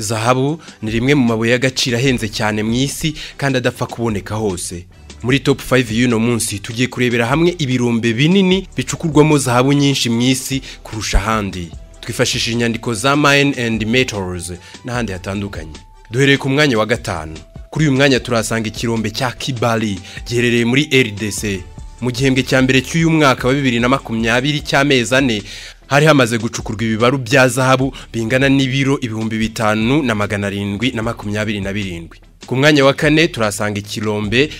zahabu ni rimwe mu mabuye y'agaciro ahenze cyane mu isi kandi adapfa kuboneka hose muri top 5 y'uno munsi tugiye kurebera hamwe ibirombe binini bicukurwamo zahabu nyinshi mu isi kurusha ahandi twifashishije inyandiko za mine and metals n'ahandi hatandukanye duhereye ku mwanya wa gatanu kuri uyu mwanya turahasanga ikirombe cya kibali giherereye muri rdc mu gihembwe cya mbere cy'uyu mwaka wa bibiri na makumyabiri cy'amezi ane hari hamaze gucukurwa ibibaru bya zahabu bingana n'ibiro ibihumbi bitanu na magana arindwi na makumyabiri na birindwi ku mwanya wa kane turahasanga ikirombe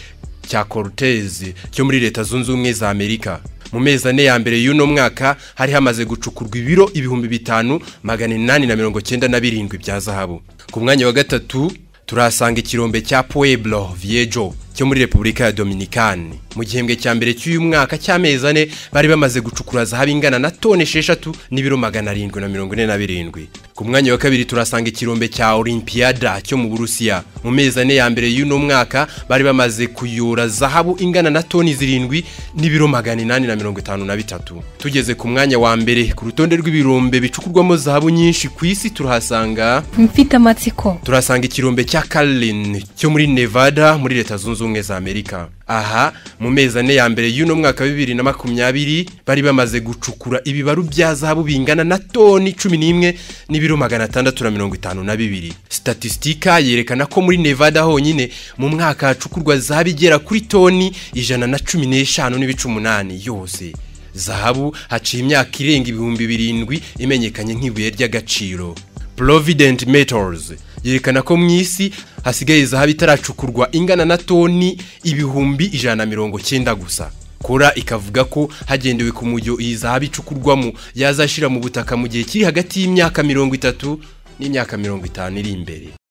cya cortez cyo muri leta zunze ubumwe za amerika mu mezi ane ya mbere y'uno mwaka hari hamaze gucukurwa ibiro ibihumbi bitanu magana inani na mirongo cyenda na birindwi bya zahabu ku mwanya wa gatatu turahasanga ikirombe cya pueblo viejo cyo muri repubulika ya dominikani mu gihembwe cya mbere cy'uyu mwaka cy'amezi ane bari bamaze gucukura zahabu ingana na toni esheshatu n'ibiro magana arindwi na mirongo ine na birindwi ku mwanya wa kabiri turasanga ikirombe cya olimpiada cyo mu burusiya mu mezi ane ya mbere y'uno mwaka bari bamaze kuyora zahabu ingana na toni zirindwi n'ibiro magana inani na mirongo itanu na bitatu tugeze ku mwanya wa mbere ku rutonde rw'ibirombe bicukurwamo zahabu nyinshi ku isi turahasanga mfite amatsiko turasanga ikirombe cya Carlin cyo muri Nevada muri leta zunze ubumwe za Amerika aha mu mezi ane ya mbere y'uno mwaka wa bibiri na makumyabiri bari bamaze gucukura ibibaru bya zahabu bingana na toni cumi n'imwe n'ibiro magana atandatu na mirongo itanu na bibiri sitatistika yerekana ko muri nevada honyine mu mwaka hacukurwa zahabu igera kuri toni ijana na cumi n'eshanu n'ibice umunani yose zahabu haciye imyaka irenga ibihumbi birindwi imenyekanye nk'ibuye ry'agaciro provident metals yerekana ko mu isi hasigaye zahabu itaracukurwa ingana na toni ibihumbi ijana na mirongo cyenda gusa kora ikavuga ko hagendewe ku mujyo iyi zahabu icukurwamo yazashyira mu butaka mu gihe kiri hagati y'imyaka mirongo itatu n'imyaka mirongo itanu iri imbere